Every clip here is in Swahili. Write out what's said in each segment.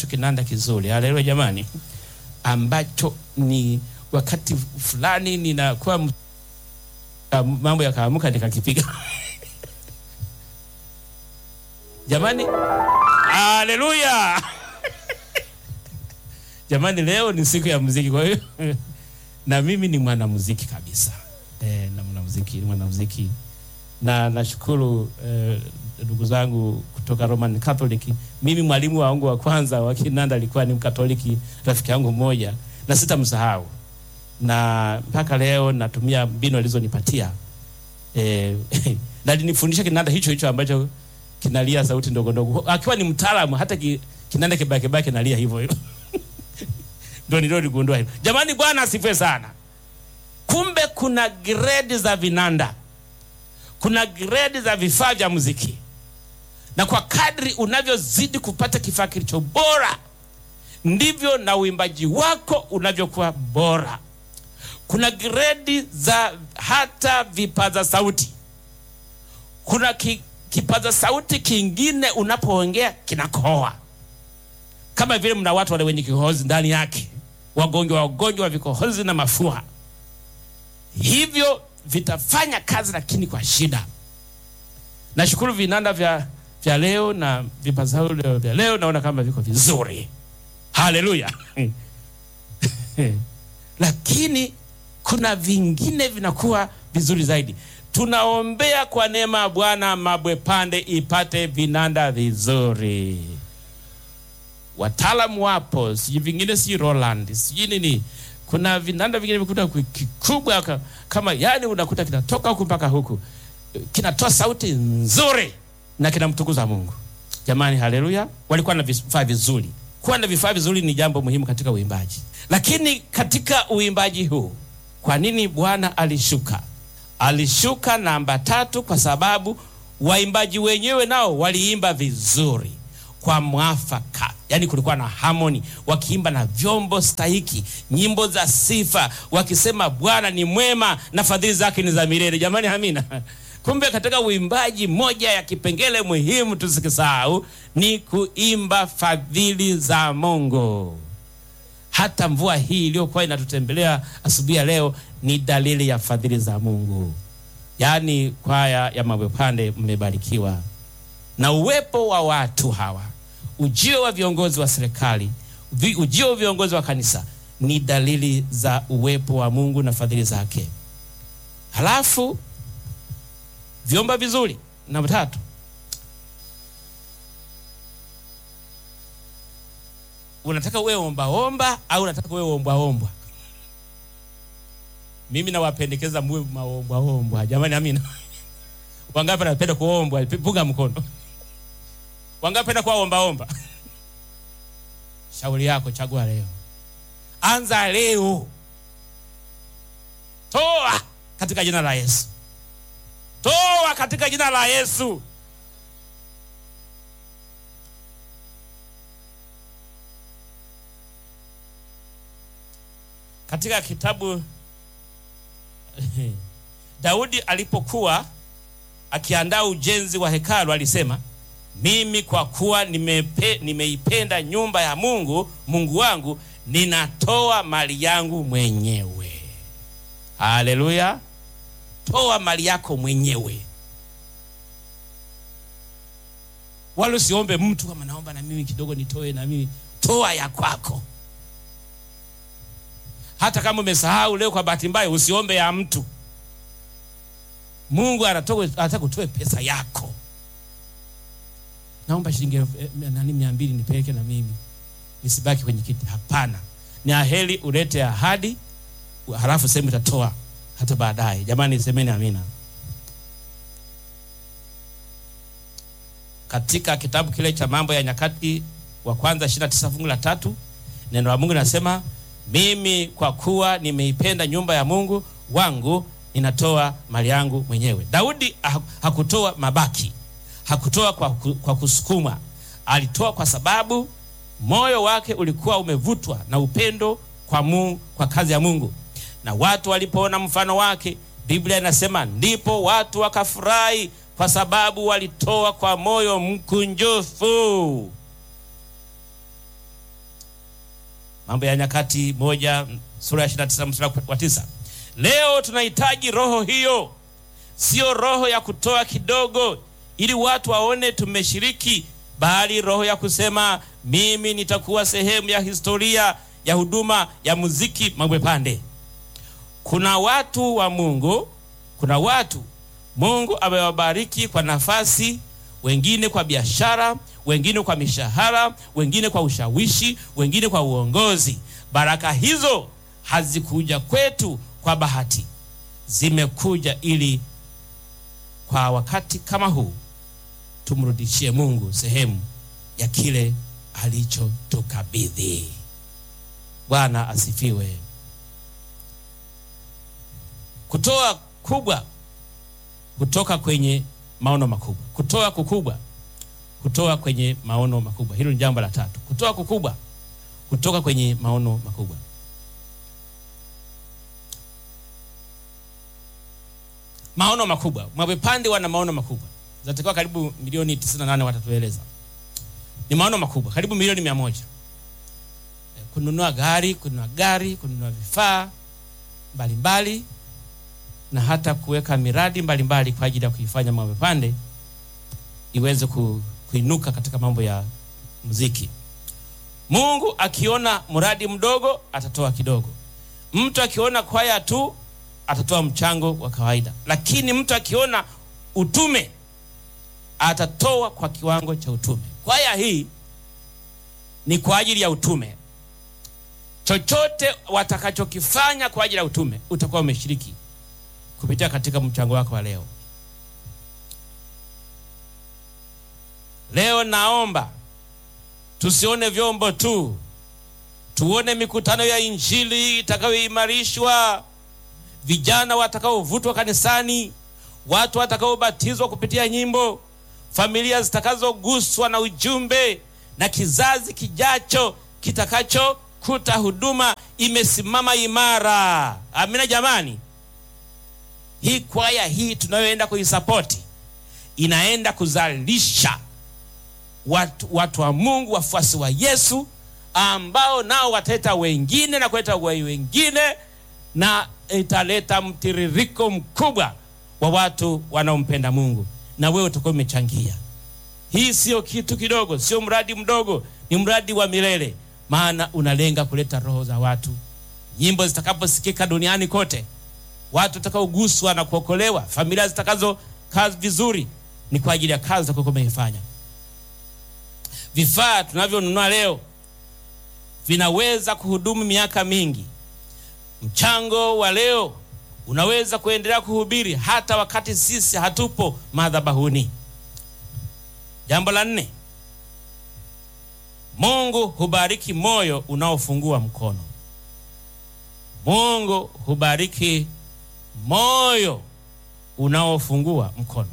ninacho kinanda kizuri, haleluya jamani, ambacho ni wakati fulani ninakuwa m- ka- mambo yakaamuka nikakipiga jamani, haleluya jamani, leo ni siku ya muziki, kwa hiyo na mimi ni mwanamuziki kabisa e, na mwanamuziki ni mwanamuziki na nashukuru eh, ndugu zangu kutoka Roman Catholic. Mimi mwalimu wangu wa kwanza wa kinanda alikuwa ni Mkatoliki, rafiki yangu mmoja, na sitamsahau, na mpaka leo natumia mbinu alizonipatia eh, na alinifundisha kinanda hicho hicho ambacho kinalia sauti ndogo ndogo, akiwa ni mtaalamu, hata ki, kinanda kibaki baki kinalia hivyo hivyo ndio nilioligundua hilo. Jamani, Bwana asifiwe sana. Kumbe kuna grade za vinanda kuna grade za vifaa vya muziki, na kwa kadri unavyozidi kupata kifaa kilicho bora, ndivyo na uimbaji wako unavyokuwa bora. Kuna grade za hata vipaza sauti. Kuna ki, kipaza sauti kingine unapoongea kinakohoa, kama vile mna watu wale wenye kikohozi ndani yake, wagonjwa wagonjwa wa vikohozi na mafua, hivyo vitafanya kazi lakini kwa shida. Nashukuru vinanda vya, vya leo na vipaza sauti vya leo naona kama viko vizuri, haleluya. Lakini kuna vingine vinakuwa vizuri zaidi. Tunaombea kwa neema ya Bwana Mabwe Pande ipate vinanda vizuri. Wataalamu wapo, sijui vingine, si Roland, sijui nini kuna vinanda vingine vikuta kikubwa ka- kama yani, unakuta kinatoka huku mpaka huku, kinatoa sauti nzuri na kinamtukuza Mungu. Jamani, haleluya! Walikuwa na vifaa vizuri. Kuwa na vifaa vizuri ni jambo muhimu katika uimbaji, lakini katika uimbaji huu, kwa nini Bwana alishuka? Alishuka namba tatu kwa sababu waimbaji wenyewe nao waliimba vizuri kwa mwafaka, yaani kulikuwa na harmony, wakiimba na vyombo stahiki, nyimbo za sifa, wakisema Bwana ni mwema na fadhili zake ni za milele. Jamani, amina. Kumbe katika uimbaji, moja ya kipengele muhimu tusikisahau ni kuimba fadhili za Mungu. Hata mvua hii iliyokuwa inatutembelea asubuhi ya leo ni dalili ya fadhili za Mungu. Yaani kwaya ya Mabwe Pande mmebarikiwa na uwepo wa watu hawa, ujio wa viongozi wa serikali, vi- ujio wa viongozi wa kanisa ni dalili za uwepo wa Mungu na fadhili zake. Halafu vyomba vizuri, namba tatu, unataka uwe ombaomba au unataka uwe ombwaombwa? Mimi nawapendekeza muwe maombwaombwa. Jamani, amina. Wangapi anapenda kuombwa? Punga mkono. Wangapi anapenda kuwa ombaomba? Shauri yako, chagua leo, anza leo, toa katika jina la Yesu, toa katika jina la Yesu. Katika kitabu Daudi alipokuwa akiandaa ujenzi wa hekalu alisema, mimi kwa kuwa nimepe, nimeipenda nyumba ya Mungu Mungu wangu, ninatoa mali yangu mwenyewe. Haleluya! Toa mali yako mwenyewe, wala usiombe mtu kama naomba na mimi kidogo nitoe na mimi. Toa ya kwako. Hata kama umesahau leo kwa bahati mbaya, usiombe ya mtu. Mungu anataka kutoe pesa yako. Naomba shilingi elfu- eh, nani mia mbili nipeleke na mimi nisibaki kwenye kiti. Hapana, ni aheri ulete ahadi, halafu sehemu utatoa hata baadaye. Jamani, semeni amina. Katika kitabu kile cha Mambo ya Nyakati wa kwanza 29 fungu la tatu neno la Mungu linasema mimi kwa kuwa nimeipenda nyumba ya Mungu wangu ninatoa mali yangu mwenyewe. Daudi ha- hakutoa mabaki, hakutoa kwa, ku- kwa kusukuma. Alitoa kwa sababu moyo wake ulikuwa umevutwa na upendo kwa, Mungu, kwa kazi ya Mungu, na watu walipoona mfano wake, Biblia inasema ndipo watu wakafurahi, kwa sababu walitoa kwa moyo mkunjufu. Mambo ya Nyakati moja sura ya 29 mstari wa tisa. Leo tunahitaji roho hiyo, sio roho ya kutoa kidogo ili watu waone tumeshiriki, bali roho ya kusema mimi nitakuwa sehemu ya historia ya huduma ya muziki Mangwepande. Kuna watu wa Mungu, kuna watu Mungu amewabariki kwa nafasi, wengine kwa biashara, wengine kwa mishahara, wengine kwa ushawishi, wengine kwa uongozi. Baraka hizo hazikuja kwetu kwa bahati, zimekuja ili kwa wakati kama huu tumrudishie Mungu sehemu ya kile alichotukabidhi. Bwana asifiwe. Kutoa kubwa kutoka kwenye maono makubwa, kutoa kukubwa kutoka kwenye maono makubwa. Hilo ni jambo la tatu, kutoa kukubwa kutoka kwenye maono makubwa. Maono makubwa, Mabwepande wana maono makubwa, zinatakiwa karibu milioni 98 watatueleza. Ni maono makubwa, karibu milioni mia moja kununua gari, kununua gari, kununua vifaa mbalimbali na hata kuweka miradi mbalimbali mbali kwa ajili ya kuifanya Mabwepande iweze ku, kuinuka katika mambo ya muziki. Mungu akiona mradi mdogo atatoa kidogo, mtu akiona kwaya tu atatoa mchango wa kawaida, lakini mtu akiona utume atatoa kwa kiwango cha utume. Kwaya hii ni kwa ajili ya utume. Chochote watakachokifanya kwa ajili ya utume utakuwa umeshiriki kupitia katika mchango wako wa leo. Leo naomba tusione vyombo tu, tuone mikutano ya Injili itakayoimarishwa, vijana watakaovutwa kanisani, watu watakaobatizwa kupitia nyimbo, familia zitakazoguswa na ujumbe, na kizazi kijacho kitakachokuta huduma imesimama imara. Amina jamani. Hii kwaya hii tunayoenda kuisapoti inaenda kuzalisha watu, watu wa Mungu, wafuasi wa Yesu ambao nao wataleta wengine na kuleta wai wengine, na italeta mtiririko mkubwa wa watu wanaompenda Mungu, na wewe utakuwa umechangia. Hii sio kitu kidogo, sio mradi mdogo, ni mradi wa milele, maana unalenga kuleta roho za watu. Nyimbo zitakaposikika duniani kote, watu watakaoguswa na kuokolewa, familia zitakazo kazi vizuri, ni kwa ajili ya kazi utakayokuwa umeifanya. Vifaa tunavyonunua leo vinaweza kuhudumu miaka mingi. Mchango wa leo unaweza kuendelea kuhubiri hata wakati sisi hatupo madhabahuni. Jambo la nne, Mungu hubariki moyo unaofungua mkono. Mungu hubariki moyo unaofungua mkono.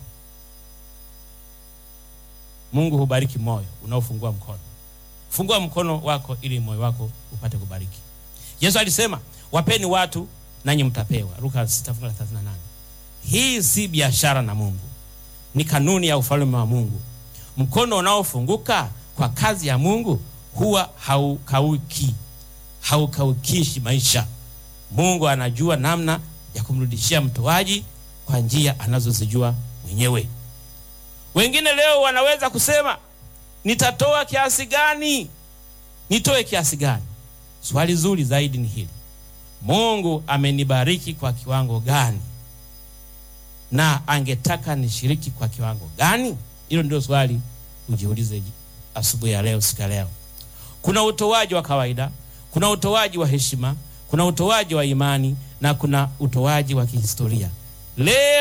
Mungu hubariki moyo unaofungua mkono. Fungua mkono wako ili moyo wako upate kubariki. Yesu alisema, wapeni watu nanyi mtapewa, Luka 6:38. Hii si biashara na Mungu, ni kanuni ya ufalme wa Mungu. Mkono unaofunguka kwa kazi ya Mungu huwa haukauki, haukaukishi maisha. Mungu anajua namna ya kumrudishia mtoaji kwa njia anazozijua mwenyewe. Wengine leo wanaweza kusema nitatoa kiasi gani? Nitoe kiasi gani? Swali zuri zaidi ni hili, Mungu amenibariki kwa kiwango gani, na angetaka nishiriki kwa kiwango gani? Hilo ndio swali ujiulize asubuhi ya leo, siku ya leo. Kuna utoaji wa kawaida, kuna utoaji wa heshima, kuna utoaji wa imani na kuna utoaji wa kihistoria leo